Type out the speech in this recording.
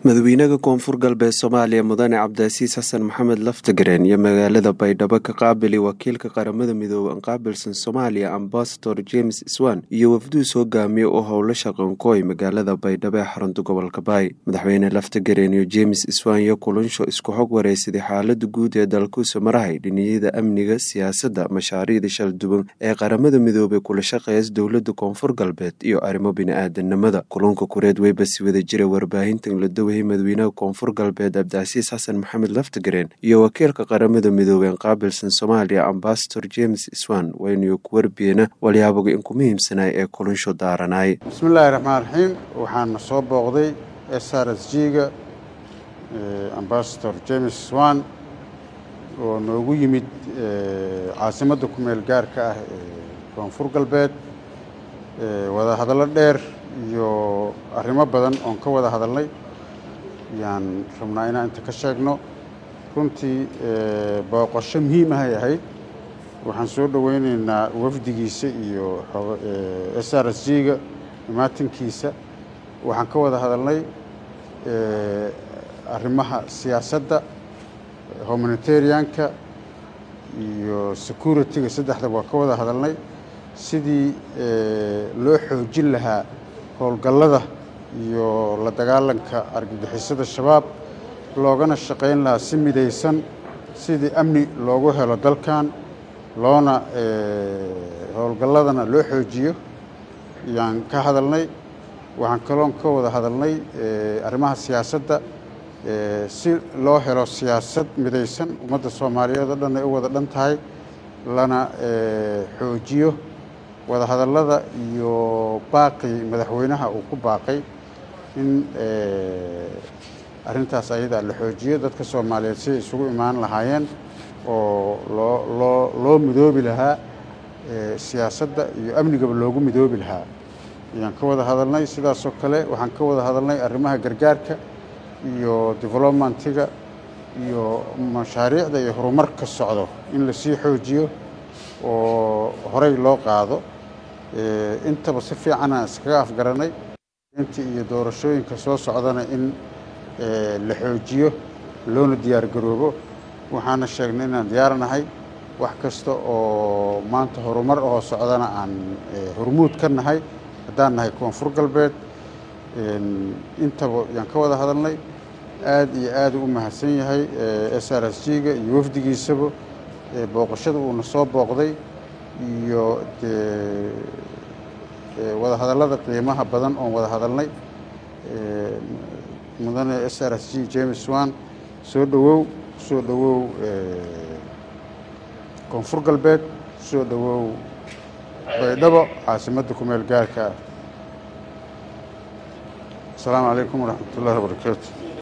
madaxweynaha koonfur galbeed soomaaliya mudane cabdiasiis xasan maxamed laftagareen iyo magaalada baydhabo ka qaabili wakiilka qaramada midoobey anqaabilsan soomaaliya ambasador james swan iyo wafduus hogaamiye oo howlo shaqankooy magaalada baydhabo ee xarunta gobolka baay madaxweyne laftagareen iyo james swan iyo kulansho isku xog wareysaday xaalada guud ee dalkuusa marahay dhiniyada amniga siyaasadda mashaariicda shalduwan ee qaramada midoobey kula shaqeeya dowlada koonfur galbeed iyo arrimo bini-aadanimada kulanka kureed weybasi wada jira warbaahintan la dawayay madaxweynaha koonfur galbeed cabdicasiis xasan maxamed laftagareen iyo wakiilka qaramada midoobey qaabilsan soomaaliya ambasador james swan waynu ku warbiyeena walyaaboga inku muhiimsanay ee kulansho daaranaay bismillaahi raxmaan raxiim waxaana soo booqday s r s g ga ambasador james swan oo noogu yimid caasimadda ku meel gaarka ah ee koonfur galbeed wada hadallo dheer iyo arrimo badan oon ka wada hadalnay yaan rabnaa inaan inta ka sheegno runtii booqosho muhiim ahay ahayd waxaan soo dhoweyneynaa wafdigiisa iyo s r s g ga imaatinkiisa waxaan ka wada hadalnay arrimaha siyaasadda humanitarianka iyo security-ga saddexdaba waa ka wada hadalnay sidii loo xoojin lahaa howlgallada iyo la dagaalanka argagixisada shabaab loogana shaqayn lahaa si midaysan sidii amni loogu helo dalkan loona howlgalladana loo xoojiyo yaan ka hadalnay waxaan kaloon ka wada hadalnay arrimaha siyaasadda si loo helo siyaasad midaysan ummadda soomaaliyeed oo dhan ay u wada dhan tahay lana xoojiyo wada hadallada iyo baaqii madaxweynaha uu ku baaqay in arrintaas ayadaa la xoojiyo dadka soomaaliyeed siday isugu imaan lahaayeen oo loo loo loo midoobi lahaa siyaasadda iyo amnigaba loogu midoobi lahaa ayaan ka wada hadalnay sidaasoo kale waxaan ka wada hadalnay arrimaha gargaarka iyo developmentiga iyo mashaariicda iyo horumarka socdo in lasii xoojiyo oo horey loo qaado intaba si fiicanaan iskaga afgaranay intii iyo doorashooyinka soo socdana in la xoojiyo loona diyaar garoobo waxaana sheegnay inaan diyaarnahay wax kasta oo maanta horumar oo socdana aan hormuud ka nahay haddaan nahay koonfur galbeed intaba yaan ka wada hadalnay aad iyo aad u mahadsan yahay s r s g ga iyo wafdigiisaba booqashada uuna soo booqday iyo dee wada hadallada qiimaha badan oon wada hadalnay mudane s r s g james wan soo dhowow soo dhowow koonfur galbeed soo dhowow baydhabo caasimadda ku meel gaarka ah asalaamu calaykum waraxmat ullahi wabarakaatu